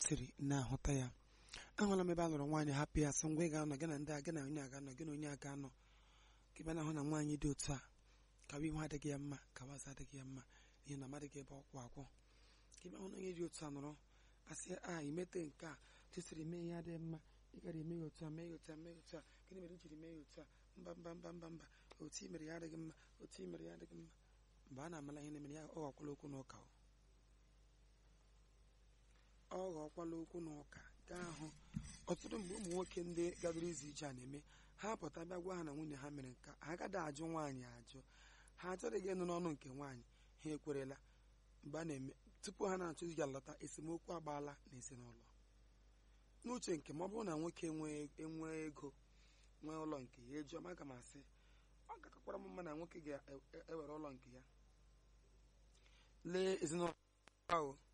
siri na-ahụta ya ahụla m ebe a lụrụ nwaanyị hapụ ya sị ngwa ị ga-anọ gị na ndị a gị na onye a ga-anọ gị na onye a ga-anọ ka ebe na-ahụ na nwaanyị dị otu a kawa ihu adịghị ya mma kawa azụ adịghị ya mma ihe na amadịghị ebe ọkwụ akwụ ka ebe ahụ na onye dị otu a nọrọ asị a imete nke a tụsiri mee ihe adịghị mma ị gara eme ya otu a mee ya otu a mee ya otu a gịnị mere i jiri mee ya otu a mba mba mba mba mba otu i mere ya adịghị mma otu i mere ya adịghị mma mgbe a na-amala ihe na-emere ya ọ ghọkwala okwu n'ụka o. ọ ghọkwala okwu n'ụka gaa hụ ọtụtụ mgbe ụmụ nwoke ndị gadoro izu ije a na-eme ha pụta bịa gwa ha na nwunye ha mere nka ha agaghị ajụ nwaanyị ajụ ha achọghị ịnụ n'ọnụ nke nwaanyị ha ekwerela mgbe a na-eme tupu ha na-achọ iji alọta esemokwu agbaala n'ezinụlọ n'uche nke ma ọ bụrụ na nwoke enwee ego nwee ụlọ nke ya ejuọ ma aga m asị ọ gakakwara m mma na nwoke ga-ewere ụlọ nke ya lee ezinụlọ ahụ